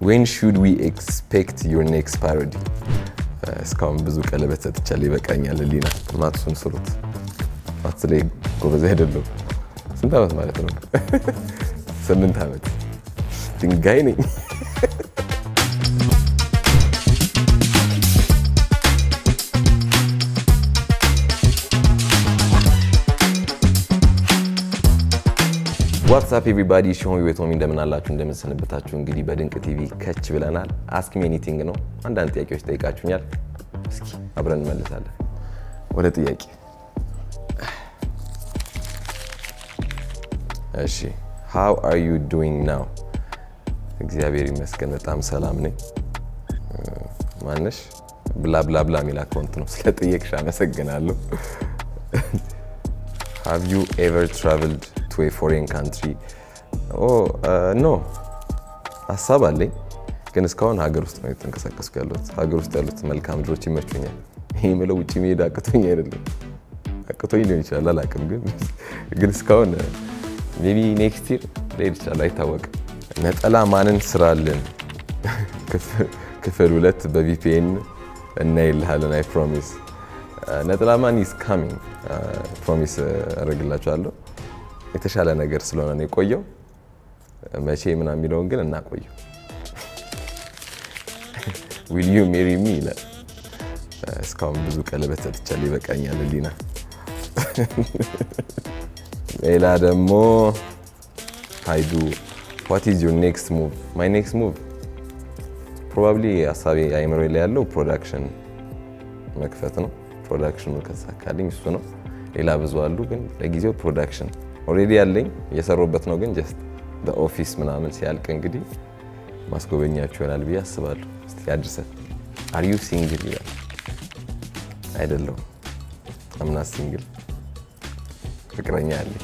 ዌን ሹድ ዊ ኤክስፔክት ዩር ኔክስት ፓሮዲ? እስካሁን ብዙ ቀለበት ሰጥቻለሁ፣ ይበቃኛል። ህሊና ማትሱን ስሩት። ማትስ ላይ ጎበዝ አይደለሁም። ስንት ዓመት ማለት ነው? ስምንት ዓመት ድንጋይ ነኝ። ዋትሳፕ ኤቭሪባዲ ሾሚ ቤቶሚ እንደምን አላችሁ? እንደምንሰንበታችሁ። እንግዲህ በድንቅ ቲቪ ከች ብለናል። አስክ ሚ ኤኒቲንግ ነው። አንዳንድ ጥያቄዎች ጠይቃችሁኛል። እስኪ አብረን እንመልሳለን። ወደ ጥያቄ እሺ፣ ሃው አር ዩ ዱዊንግ ናው? እግዚአብሔር ይመስገን በጣም ሰላም ነኝ። ማነሽ? ብላ ብላ ብላ የሚል አካውንት ነው። ስለ ጥየቅሽ አመሰግናለሁ። ሃቭ ዩ ኤቨር ትራቨልድ ቱ ኤ ፎሬን ካንትሪ? ኖ ሀሳብ አለኝ፣ ግን እስካሁን ሀገር ውስጥ ነው የተንቀሳቀስኩ ያሉት። ሀገር ውስጥ ያሉት መልካም ምድሮች ይመቹኛል። ይህ የምለው ውጭ መሄድ አቅቶኝ አይደለም፣ አቅቶኝ ሊሆን ይችላል አላውቅም። ግን ግን እስካሁን ሜይ ቢ ኔክስት ይር ልሄድ ይችላል፣ አይታወቅም። ነጠላ ማንን ስራልን? ክፍል ሁለት በቪፒኤን እናይልሃለን። አይ ፕሮሚስ ነጠላ ማን ኢዝ ካሚንግ ፕሮሚስ አደርግላችኋለሁ። የተሻለ ነገር ስለሆነ ነው የቆየው። መቼ ምናምን የሚለውን ግን እናቆየው። ዊል ዩ ሜሪ ሚ ይላል። እስካሁን ብዙ ቀለበት ሰጥቻለሁ፣ ይበቃኛል። ህሊና ሌላ ደግሞ ሀይዱ ዋት ኢዝ ዩር ኔክስት ሙቭ? ማይ ኔክስት ሙቭ ፕሮባብሊ ሀሳቤ አይምሮ ላይ ያለው ፕሮዳክሽን መክፈት ነው። ፕሮዳክሽኑ ከተሳካልኝ እሱ ነው። ሌላ ብዙ አሉ፣ ግን ለጊዜው ፕሮዳክሽን ኦልሬዲ ያለኝ እየሰሩበት ነው። ግን ጀስት በኦፊስ ምናምን ሲያልቅ እንግዲህ ማስጎበኛችሁ ይሆናል ብዬ አስባለሁ። እስቲ አድርሰን አር ዩ ሲንግል ይላል። አይደለሁም፣ አምና ሲንግል ፍቅረኛ አለኝ።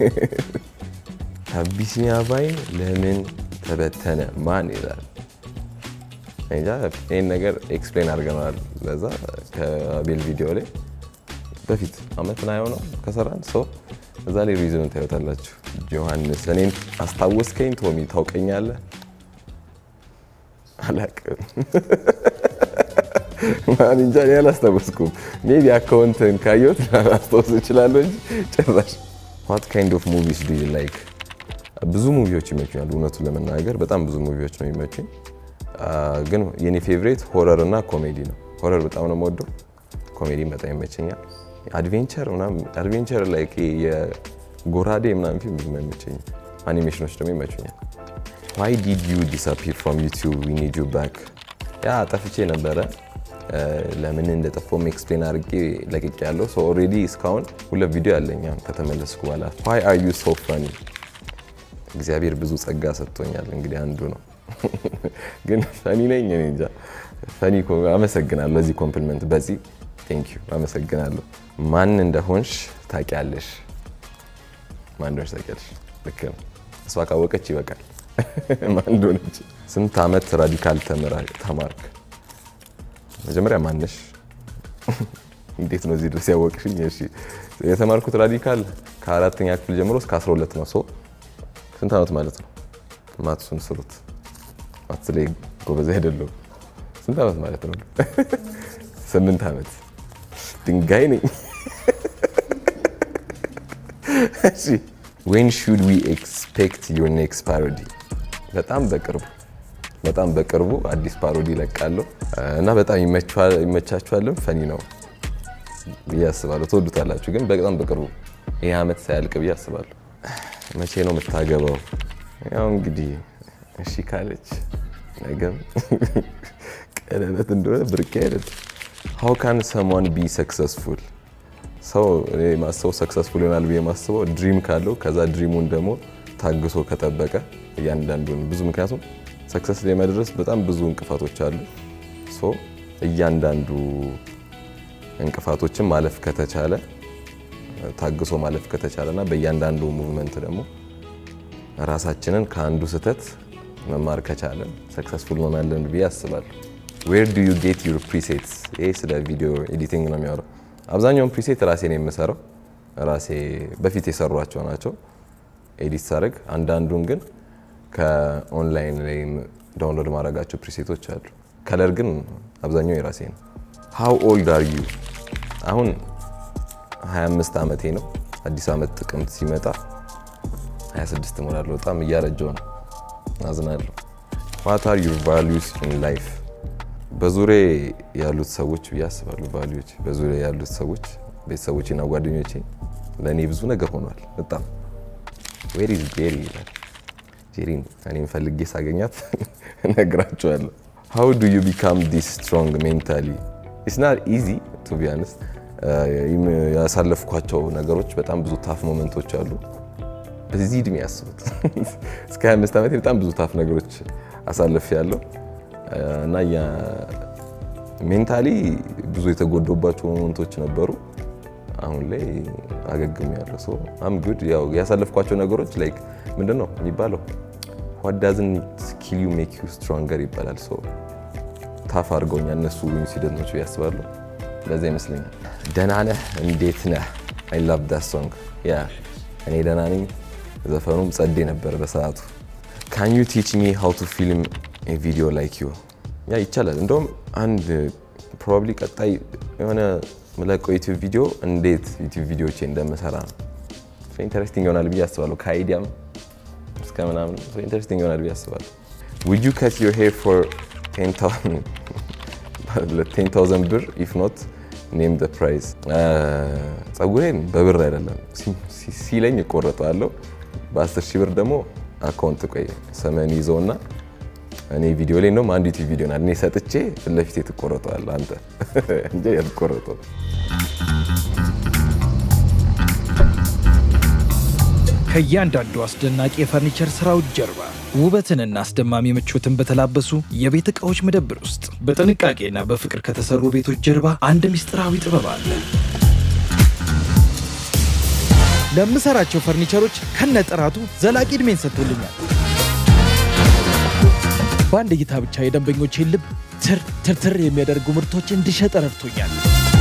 አቢሲኒያ ባይን ለምን ተበተነ ማን ይላል። እንጃ ይህን ነገር ኤክስፕሌን አድርገናል። ለዛ ከቤል ቪዲዮ ላይ በፊት አመት ና የሆነው ከሰራን ሰው እዛ ላይ ሪዝኑን ታዩታላችሁ። ጆሐንስ እኔን አስታወስከኝ? ቶሚ ታውቀኛለህ? አላቅም ማን እንጃ እኔ አላስታወስኩም። ሜቢ አካውንትን ካየሁት ላስታውስ እችላለሁ እንጂ ጭራሽ። ዋት ካይንድ ኦፍ ሙቪስ ዱ ዩ ላይክ? ብዙ ሙቪዎች ይመቹኛል። እውነቱን ለመናገር በጣም ብዙ ሙቪዎች ነው የሚመቹኝ ግን የኔ ፌቨሬት ሆረር እና ኮሜዲ ነው። ሆረር በጣም ነው የምወደው፣ ኮሜዲ በጣም ይመቸኛል። አድቬንቸር ምናምን አድቬንቸር ላይ የጎራዴ ምናምን ፊልም ብዙም አይመቸኝም። አኒሜሽኖች ደግሞ ይመቹኛል። ዋይ ዲድ ዩ ዲስአፒር ፍሮም ዩቲዩብ ዊ ኒድ ዩ ባክ? ያ ጠፍቼ ነበረ። ለምን እንደጠፋሁም ኤክስፕሌን አድርጌ ለቅቄ ያለው ሰው ኦልሬዲ እስካሁን ሁለት ቪዲዮ ያለኝ ከተመለስኩ በኋላ። ዋይ አር ዩ ሶ ፈኒ? እግዚአብሔር ብዙ ጸጋ ሰጥቶኛል። እንግዲህ አንዱ ነው ግን ፈኒ ነኝ። እኔ እንጃ ፈኒ። አመሰግናለሁ ለዚህ ኮምፕሊመንት። በዚህ ቴንክ ዩ አመሰግናለሁ። ማን እንደሆንሽ ታውቂያለሽ? ማን እንደሆንሽ ታውቂያለሽ? ልክ ነው። እሷ ካወቀች ይበቃል። ማን እንደሆነች። ስንት ዓመት ራዲካል ተማርክ? መጀመሪያ ማነሽ? እንዴት ነው እዚህ ድረስ ያወቅሽኝ? እሺ የተማርኩት ራዲካል ከአራተኛ ክፍል ጀምሮ እስከ 12 ነው። ሰው ስንት ዓመት ማለት ነው? ማትሱን ስሩት። ማትስ ላይ ጎበዝ አይደለሁም። ስንት ዓመት ማለት ነው? ስምንት ዓመት ድንጋይ ነኝ። እሺ ዌን ሹድ ዊ ኤክስፔክት ዩር ኔክስት ፓሮዲ? በጣም በቅርቡ በጣም በቅርቡ አዲስ ፓሮዲ ይለቃለሁ እና በጣም ይመቻችኋልም ፈኒ ነው ብዬ አስባለሁ። ትወዱታላችሁ፣ ግን በጣም በቅርቡ ይህ ዓመት ሳያልቅ ብዬ አስባለሁ። መቼ ነው የምታገባው? ያው እንግዲህ እሺ ካለች ነገም ቀለበት እንደሆነ ብርቄ አይደለም። ሀው ካን ሰሟን ቢ ሰክሰስፉል? ሰው እኔ ማስበው ሰክሰስፉል ይሆናል ብዬ ማስበው ድሪም ካለው ከዛ ድሪሙን ደግሞ ታግሶ ከጠበቀ እያንዳንዱን ብዙ ምክንያቱም ሰክሰስ ላይ መድረስ በጣም ብዙ እንቅፋቶች አሉ። ሶ እያንዳንዱ እንቅፋቶችን ማለፍ ከተቻለ ታግሶ ማለፍ ከተቻለ እና በእያንዳንዱ ሙቭመንት ደግሞ ራሳችንን ከአንዱ ስህተት መማር ከቻለን ሰክሰስፉል እንሆናለን ብዬ አስባለሁ። ዌር ዱ ዩ ጌት ዩር ፕሪሴትስ? ይህ ስለ ቪዲዮ ኤዲቲንግ ነው የሚያወራው። አብዛኛውን ፕሪሴት ራሴ ነው የምሰራው። ራሴ በፊት የሰሯቸው ናቸው ኤዲት ሳደርግ። አንዳንዱን ግን ከኦንላይን ላይ ዳውንሎድ ማድረጋቸው ፕሪሴቶች አሉ። ከለር ግን አብዛኛው የራሴ ነው። ሃው ኦልድ አር ዩ? አሁን 25 ዓመቴ ነው። አዲስ ዓመት ጥቅምት ሲመጣ 26 እሞላለሁ። በጣም እያረጀው ነው። አዝናለሁ። ዋት አር ዩር ቫሉስ ኢን ላይፍ? በዙሪያ ያሉት ሰዎች ብዬ አስባለሁ። ቫሉዎች በዙሪያ ያሉት ሰዎች ቤተሰቦቼና ጓደኞቼ ለእኔ ብዙ ነገር ሆኗል። በጣም ዌር ኢዝ ጄሪ ይላል። ጄሪን እኔም ፈልጌ ሳገኛት እነግራቸዋለሁ። ሃው ዱ ዩ ቢካም ዲስ ስትሮንግ ሜንታሊ? ኢትስ ናት ኢዚ ቱ ቢ ኦነስት። ያሳለፍኳቸው ነገሮች በጣም ብዙ ታፍ ሞመንቶች አሉ። በዚህ እድሜ ያስቡት እስከ 25 ዓመት በጣም ብዙ ታፍ ነገሮች አሳልፍ ያለው እና ሜንታሊ ብዙ የተጎዶባቸው ሞመንቶች ነበሩ። አሁን ላይ አገግም ያለው ሰው አም ጉድ። ያው ያሳለፍኳቸው ነገሮች ላይክ ምንድን ነው የሚባለው ዋት ዳዝንት ኪል ዩ ሜክ ዩ ስትሮንገር ይባላል። ሰው ታፍ አድርገውኛል እነሱ ኢንሲደንቶች ያስባለሁ። ለዛ ይመስለኛል። ደህና ነህ እንዴት ነህ? አይ ላቭ ዳት ሶንግ ያ እኔ ደህና ነኝ። ዘፈኑም ጸዴ ነበር በሰዓቱ። ካን ዩ ቲች ሚ ሃው ቱ ፊልም ቪዲዮ ላይክ ዩ? ያ ይቻላል። እንደውም አንድ ፕሮባብሊ ቀጣይ የሆነ ምለቀው ዩቲዩብ ቪዲዮ እንዴት ዩቲዩብ ቪዲዮቼ እንደምሰራ ነው። ኢንተረስቲንግ ይሆናል ብዬ አስባለሁ። ከአይዲያም እስከ ምናምን ኢንተረስቲንግ ይሆናል ብዬ አስባለሁ። ውድ ዩ ከት ዮር ሄር ፎር 10,000 ብር ኢፍ ኖት ኔም ደ ፕራይስ። ጸጉሬን በብር አይደለም ሲለኝ እቆረጠዋለሁ። በ10 ሺህ ብር ደግሞ አካውንት ቆይ ሰመን ይዘውና እኔ ቪዲዮ ላይ ነው አንድ ዩቲዩብ ቪዲዮ ናት እኔ ሰጥቼ ፊት ለፊቴ ትቆረጠዋለህ አንተ እንጂ ያልቆረጠው ከእያንዳንዱ አስደናቂ የፈርኒቸር ስራዎች ጀርባ ውበትንና አስደማሚ ምቾትን በተላበሱ የቤት ዕቃዎች መደብር ውስጥ በጥንቃቄና በፍቅር ከተሰሩ ቤቶች ጀርባ አንድ ምስጢራዊ ጥበብ አለ። ለምሰራቸው ፈርኒቸሮች ከነጥራቱ ዘላቂ ዕድሜን ሰጥቶልኛል። በአንድ እይታ ብቻ የደንበኞቼን ልብ ትር ትርትር የሚያደርጉ ምርቶች እንድሸጥ ረድቶኛል።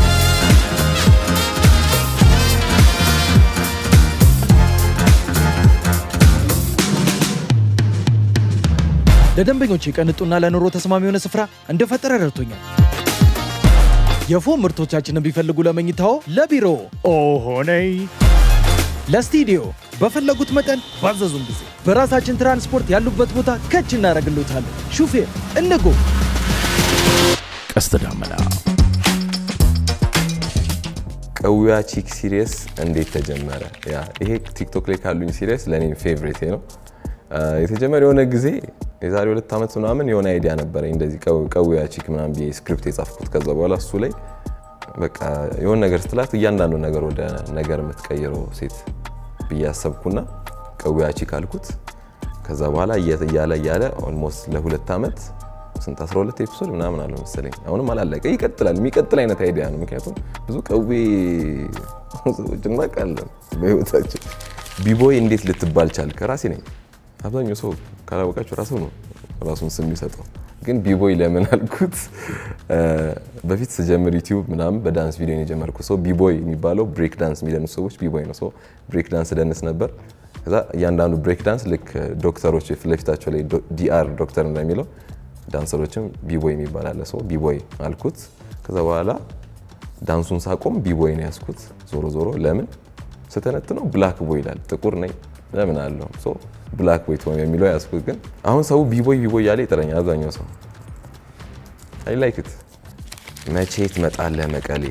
ለደንበኞቼ ቀንጡና ለኑሮ ተስማሚ የሆነ ስፍራ እንደፈጠረ ረድቶኛል። የፎም ምርቶቻችንን ቢፈልጉ ለመኝታዎ፣ ለቢሮ ኦሆነይ ለስቱዲዮ በፈለጉት መጠን ባዘዙን ጊዜ በራሳችን ትራንስፖርት ያሉበት ቦታ ከች እናደርግሎታለን። ሹፌር እንጎ ቀስተ ደመና ቀዊያ ቺክ ሲሪየስ እንዴት ተጀመረ? ያ ይሄ ቲክቶክ ላይ ካሉኝ ሲሪየስ ለእኔ ፌቨሬት ነው። የተጀመረ የሆነ ጊዜ የዛሬ ሁለት ዓመት ምናምን የሆነ አይዲያ ነበረኝ እንደዚህ ቀዊያ ቺክ ምናምን ብዬ ስክሪፕት የጻፍኩት። ከዛ በኋላ እሱ ላይ በቃ የሆነ ነገር ስትላት እያንዳንዱ ነገር ወደ ነገር የምትቀይረው ሴት ብዬ አሰብኩና ቀዊያ ቺክ አልኩት። ከዛ በኋላ እያለ እያለ ኦልሞስት ለሁለት ዓመት ስንት 12 ኤፒሶድ ምናምን አለ መሰለኝ። አሁንም አላለቀ፣ ይቀጥላል። የሚቀጥል አይነት አይዲያ ነው። ምክንያቱም ብዙ ቀዌ ሰዎች እናውቃለን በህይወታችን። ቢቦይ እንዴት ልትባል ቻልክ? ራሴ ነኝ። አብዛኛው ሰው ካላወቃቸው ራሱ ነው ራሱን ስም የሚሰጠው። ግን ቢቦይ ለምን አልኩት? በፊት ስጀምር ዩቲዩብ ምናምን በዳንስ ቪዲዮ ነው የጀመርኩት። ሰው ቢቦይ የሚባለው ብሬክ ዳንስ የሚደንሱ ሰዎች ቢቦይ ነው። ሰው ብሬክ ዳንስ ደንስ ነበር። ከዛ እያንዳንዱ ብሬክ ዳንስ ልክ ዶክተሮች ፊት ለፊታቸው ላይ ዲአር ዶክተር እንደሚለው ዳንሰሮችም ቢቦይ የሚባል አለ። ሰው ቢቦይ አልኩት። ከዛ በኋላ ዳንሱን ሳቆም ቢቦይ ነው ያዝኩት። ዞሮ ዞሮ ለምን ስተነትነው ብላክ ቦይ ይላል። ጥቁር ነኝ ለምን አለው ሶ ብላክ ቦይ ቶም የሚለው ያዝኩት። ግን አሁን ሰው ቢቦይ ቢቦይ ያለ ይጠራኛል አብዛኛው ሰው። አይ ላይክ ኢት። መቼ ትመጣለህ መቀሌ?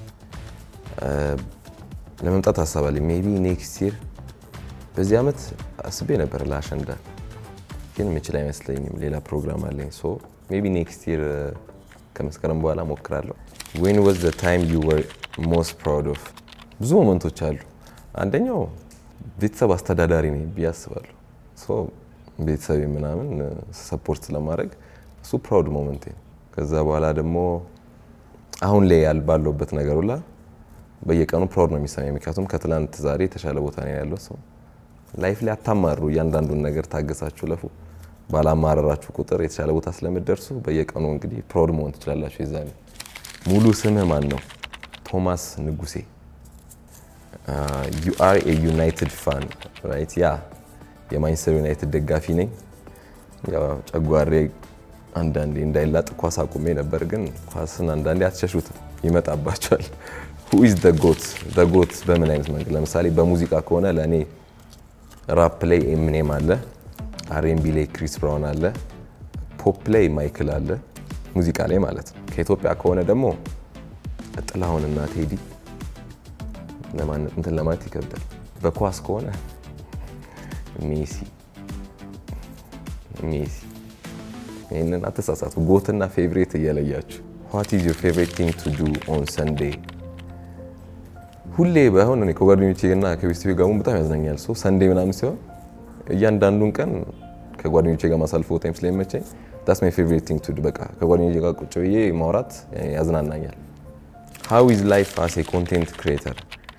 ለመምጣት አሳባለኝ ሜይ ቢ ኔክስት ይር። በዚህ ዓመት አስቤ ነበር ለአሸንዳ ግን ምችል አይመስለኝም። ሌላ ፕሮግራም አለኝ። ሶ ሜይ ቢ ኔክስት ይር ከመስከረም በኋላ ሞክራለሁ። ዌን ዋዝ ዘ ታይም ዩ ወር ሞስት ፕራውድ ኦፍ? ብዙ ሞመንቶች አሉ። አንደኛው ቤተሰብ አስተዳዳሪ ነኝ ብዬ አስባለሁ። ቤተሰብ ምናምን ሰፖርት ስለማድረግ እሱ ፕራውድ ሞመንት። ከዛ በኋላ ደግሞ አሁን ላይ ያል ባለውበት ነገር ሁላ በየቀኑ ፕራውድ ነው የሚሰማኝ። ምክንያቱም ከትላንት ዛሬ የተሻለ ቦታ ነው ያለው ሰው ላይፍ ላይ አታማሩ። እያንዳንዱን ነገር ታገሳችሁ ለፉ። ባላማረራችሁ ቁጥር የተሻለ ቦታ ስለምደርሱ በየቀኑ እንግዲህ ፕራውድ መሆን ትችላላችሁ። የዛኔ ሙሉ ስምህ ማን ነው? ቶማስ ንጉሴ። ዩ አር ኤ ዩናይትድ ፋን ራይት? ያ የማንቸስተር ዩናይትድ ደጋፊ ነኝ። ያው ጨጓሬ አንዳንዴ እንዳይላጥ ኳስ አቁሜ ነበር፣ ግን ኳስን አንዳንዴ አትሸሹትም፣ ይመጣባቸዋል። ሁ ኢዝ ደ ጎት ደ ጎት በምን አይነት መንገድ? ለምሳሌ በሙዚቃ ከሆነ ለእኔ ራፕ ላይ ኤምኔም አለ፣ አርኤንቢ ላይ ክሪስ ብራውን አለ፣ ፖፕ ላይ ማይክል አለ፣ ሙዚቃ ላይ ማለት ነው። ከኢትዮጵያ ከሆነ ደግሞ ጥላሁንና ቴዲ እንትን ለማለት ይከብዳል። በኳስ ከሆነ ሜሲ ሜሲ ይህንን አተሳሳቱ። ጎትና ፌቭሬት እየለያችሁ ዋት ኢዝ ዮር ፌቭሬት ቲንግ ቱ ዱ ኦን ሰንዴይ? ሁሌ ባይሆን እኔ ከጓደኞቼ እና ከቤተሰቤ ጋር በጣም ያዝናኛል። ሰው ሰንዴ ምናምን ሲሆን እያንዳንዱን ቀን ከጓደኞቼ ጋር ማሳልፈው ታይም ስለሚመቸኝ ዳስ ማይ ፌቭሬት ቲንግ ቱ ዱ። በቃ ከጓደኞቼ ጋር ቁጭ ብዬ ማውራት ያዝናናኛል። ሃው ኢዝ ላይፍ አስ ኤ ኮንቴንት ክሪኤተር?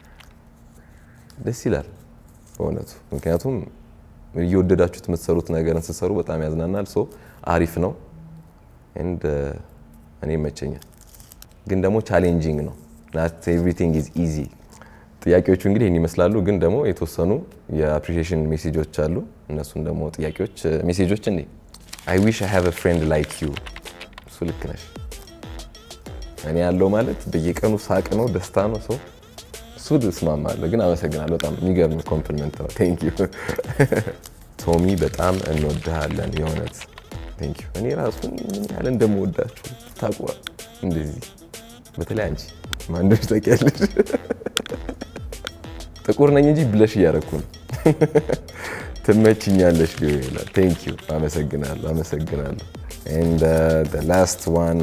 ደስ ይላል በእውነቱ ምክንያቱም እየወደዳችሁት የምትሰሩት ነገርን ስትሰሩ በጣም ያዝናናል። ሶ አሪፍ ነው ኤንድ እኔ ይመቸኛል። ግን ደግሞ ቻሌንጂንግ ነው ናት ኤቭሪቲንግ ኢዝ ኢዚ። ጥያቄዎቹ እንግዲህ ይህን ይመስላሉ። ግን ደግሞ የተወሰኑ የአፕሪሺዬሽን ሜሴጆች አሉ። እነሱን ደግሞ ጥያቄዎች ሜሴጆች እንዴ አይ ዊሽ አይ ሃቭ አ ፍሬንድ ላይክ ዩ። እሱ ልክ ነሽ። እኔ ያለው ማለት በየቀኑ ሳቅ ነው፣ ደስታ ነው። ሰው እሱ እስማማለሁ። ግን አመሰግናለሁ። በጣም የሚገርም ኮምፕሊመንት ነው። ቴንክ ዩ ቶሚ፣ በጣም እንወድሃለን የእውነት ቴንክ ዩ። እኔ ራሱ ምን ያህል እንደምወዳችሁ ታውቁ። እንደዚህ በተለይ አንቺ ማን እንደሆነች ታውቂያለሽ። ጥቁር ነኝ እንጂ ብለሽ እያደረኩ ነው። ትመችኛለሽ ቢሆን ይላል። ቴንክ ዩ አመሰግናለሁ፣ አመሰግናለሁ። ኤንድ ላስት ዋን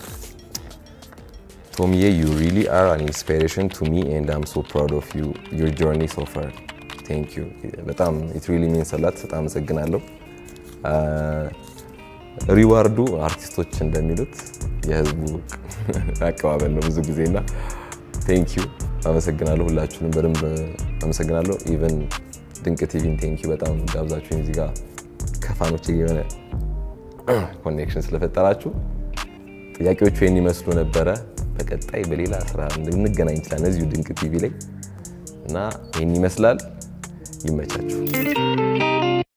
ቶሚዬ ዩ ሪሊ አር አን ኢንስፒሬሽን ቱ ሚ ኤንድ አም ሶ ፕራውድ ኦፍ ዩ ዩር ጆርኒ ሶ ፋር ቴንክ ዩ በጣም ኢት ሪሊ ሚንስ አላት። በጣም አመሰግናለሁ። ሪዋርዱ አርቲስቶች እንደሚሉት የህዝቡ አቀባበል ነው ብዙ ጊዜና ቴንክ ዩ አመሰግናለሁ። ሁላችሁንም በደንብ አመሰግናለሁ። ኢቨን ድንቅ ቲቪን ቴንክ ዩ በጣም ጋብዛችሁኝ እዚህ ጋር ከፋኖች የሆነ ኮኔክሽን ስለፈጠራችሁ ጥያቄዎቹ ይህን ይመስሉ ነበረ። በቀጣይ በሌላ ስራ እንገናኝ እንችላለን እዚሁ ድንቅ ቲቪ ላይ እና ይህን ይመስላል። ይመቻችሁ።